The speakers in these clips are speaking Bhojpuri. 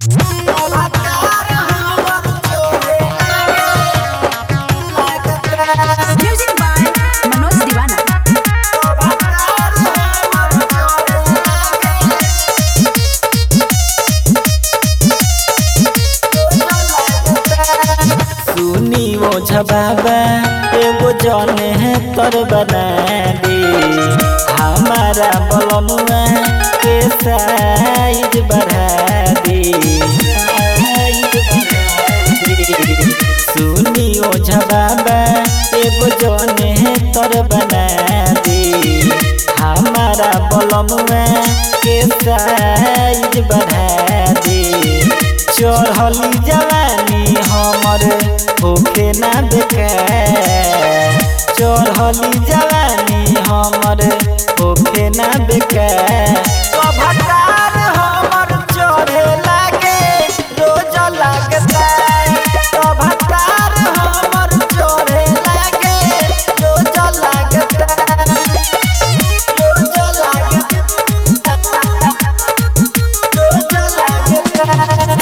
Music by Manoj Divana. सुनी ओझा बाबा एगो जने है तर बना दे हमारा बलनुआ के साइज बढ़ा दे साइज बढ़ा दे। सुनी ओझा बाबा एगो जने है तर बना दे हमारा बलनुआ के साइज बढ़ा दे चढ़ली जवानी हमर होखे ना बेकार चढ़ली जवानी हमर होखे ना बेकार कभटार हमर चढ़े लागे रोज लागता कभटार हमर चढ़े लागे रोज लागता रोज लागता रोज लागता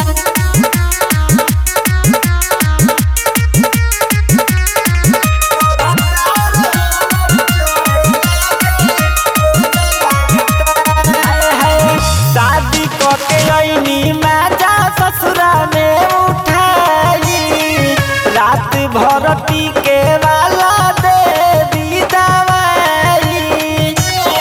शादी करके अइनी माजा ससुरा में उठाई रात भर टीके वाला दे दी दवाई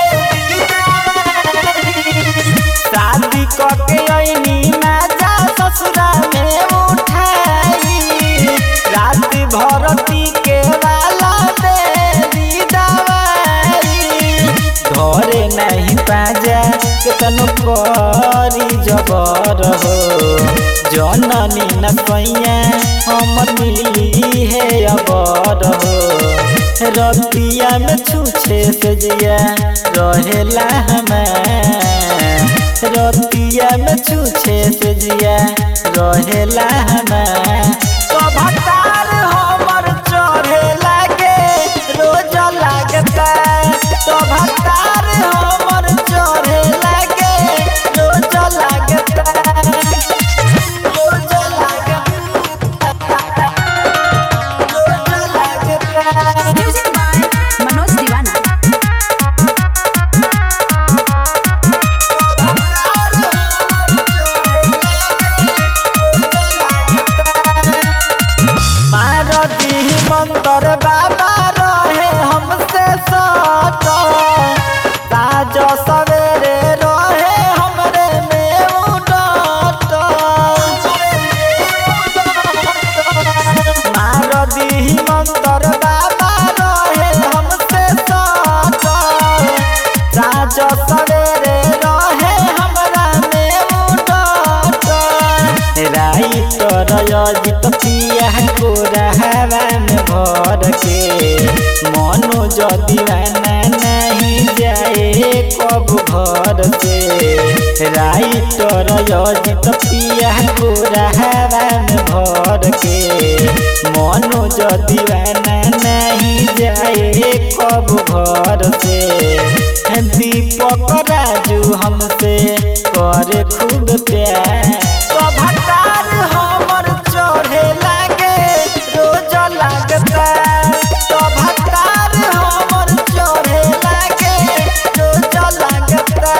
शादी करके अइनी माजा ससुरा में उठाई रात भर टीके वाला दे दी दवाई घरे नहीं पाजा केतनो करी जबर हो जननी न सैया हम मिली है अबर हो रतिया में छूछे से जिया रहेला हमार रतिया में छूछे से जिया रहेला हमार कभटार हमर चढ़े लागे रोज लागता कभटार हमर चढ़े लागे रोज लागता रोज लागता रोज लागता Music by Manoj Divana. मारती मंतर बाबा रहे हमसे सट ताज सवेरे रहे हमरे में उडट मारती मंतर बाबा रहे हमसे सट ताज सवेरे रहे हमरा में उडट राइटर अजित पिया को रहवा में भर के मनोज दीवाना नहीं जाए कब घर से राइटर अजित पिया को रहवा में भर के मनोज दीवाना नहीं जाए कब घर से दीपक राजू हमसे करे खूब प्यार कभटार हमर चढ़े लागे रोज लागता कभटार हमर चढ़े लागे रोज लागता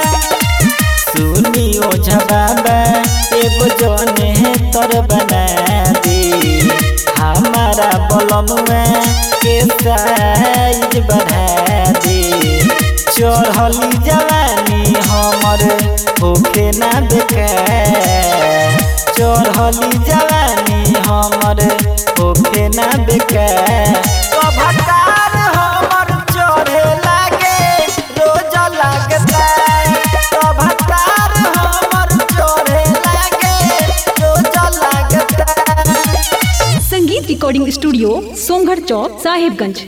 सुनी ओझा बाबा एगो जने है तर बना दे हमारा बलनुआ के साइज बढ़ा दे चढ़ली जवानी हमर होखे ना बेकार चढ़ली जवानी हमर होखे ना बेकार कभटार हमर चढ़े लागे रोज लागता कभटार हमर चढ़े लागे रोज लागता संगीत रिकॉर्डिंग स्टूडियो सोमगढ़ चौक साहिबगंज